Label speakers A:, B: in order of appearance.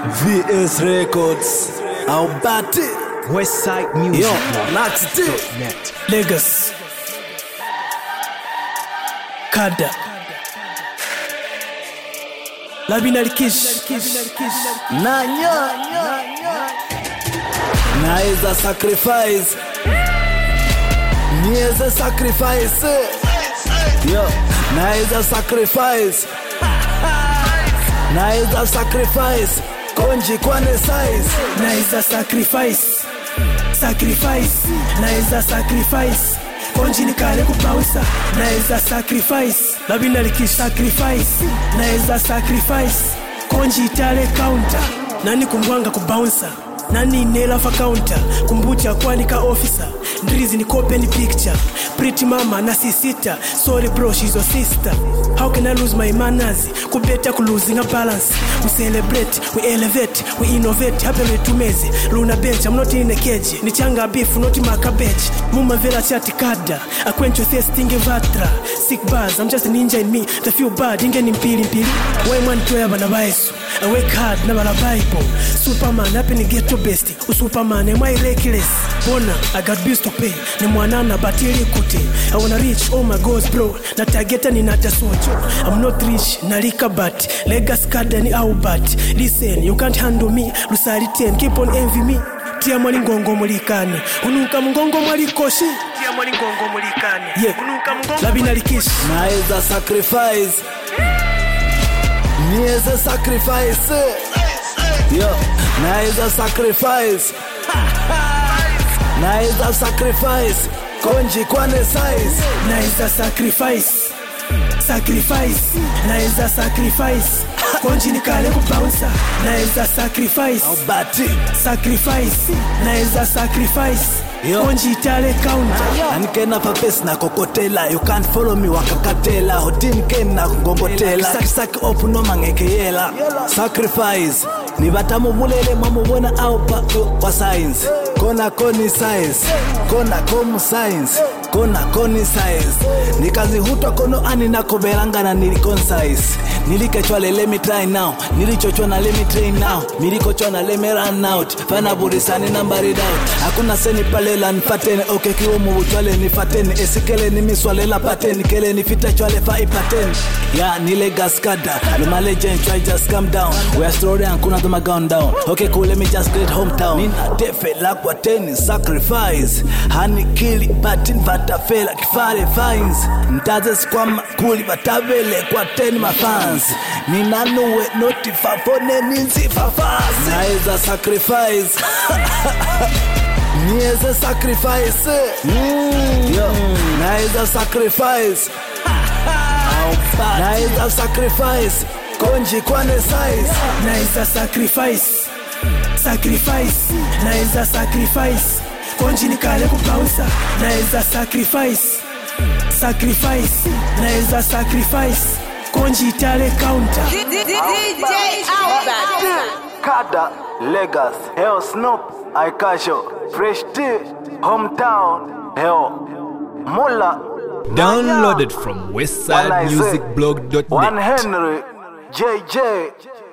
A: VS Records au Bati
B: Westside Music.
A: Yo, Nax T
B: Net.
C: Lagos Kada Labinal Kish
A: Nanya Naweza sacrifice Niweze sacrifice Yo, naweza sacrifice Naweza sacrifice Konji kwane size
C: Naiza sacrifice Sacrifice Naiza sacrifice Konji nikale kubouncer Naiza sacrifice Labinal Kish sacrifice Naiza sacrifice Konji itale counter Nani kumbwanga kubouncer nani nelafa counter kumbucha kwanika officer ndrizi ni open picture pretty mama na sisita sorry bro she's your sister how can i lose my manners kubeta ku losing a balance we celebrate we elevate we innovate happy tumeze luna bench i'm not in a cage ni changa beef not my cabbage muma vela chat kada i quench your thirst inge vatra sick bars i'm just a ninja in me the few bad inge ni mpili mpili why man toya bana baesu I work hard na bala bible superman happy ni ghetto best usuperman am I reckless bona I got bills to pay ni mwanana batili kute I wanna reach oh my goals bro na targeta ni nata socho I'm not rich nalika but legacy card ni Albert listen you can't handle me lusali 10 keep on envy me tia mwali ngongo mulikane unuka mungongo mwalikoshi tia mwali ngongo mulikane yeah unuka mungongo labina likishi
A: Naweza sacrifice Niweze sacrifice Yo, naweza sacrifice Naweza sacrifice Konji kwane size
C: naweza sacrifice sacrifice naweza sacrifice konji nikale kubouncer naweza sacrifice
A: au Bati
C: sacrifice naweza sacrifice
A: Yo.
C: konji itale counter
A: anikena papesi na kokotela you can't follow me wakakatela hotinikeni na kungongotela sakisaki opu noma ngekeyela sacrifice nivatamuvulele mwamuvona au pako kwa science kona koni science kona komu science kona koni science nikazihutwa kono ani nakoberangana niliconcise nilikechwale let me try now nilichochwa na let me train now milikochwa let me run out vanaburisani numbered out hakuna seni palela nifateni okay kiwo mubuchwale nifateni esikele nimiswalela pateni kele nifitechwale fa ipateni ya nile gaskada lumalejen try just calm down we are slowly and kuna doma gone down okay cool let me just great hometown nina tefe la kwa teni sacrifice hani kili batin vatafela kifale fines ntaze sikwama kuli vatavele kwa teni mafans ninanuwe notifafone ninzifafasi naweza sacrifice niweze sacrifice Yo, naweza sacrifice naweza sacrifice konji kwane size
C: naweza sacrifice sacrifice naweza sacrifice konji nikale kubouncer naweza sacrifice sacrifice naweza sacrifice konji itale counter
D: DJ Albert.
A: kada legas heo snop aikasho fresh t hometown heo mula
B: Downloaded from
A: One
B: westsidemusicblog.net.
A: henry jj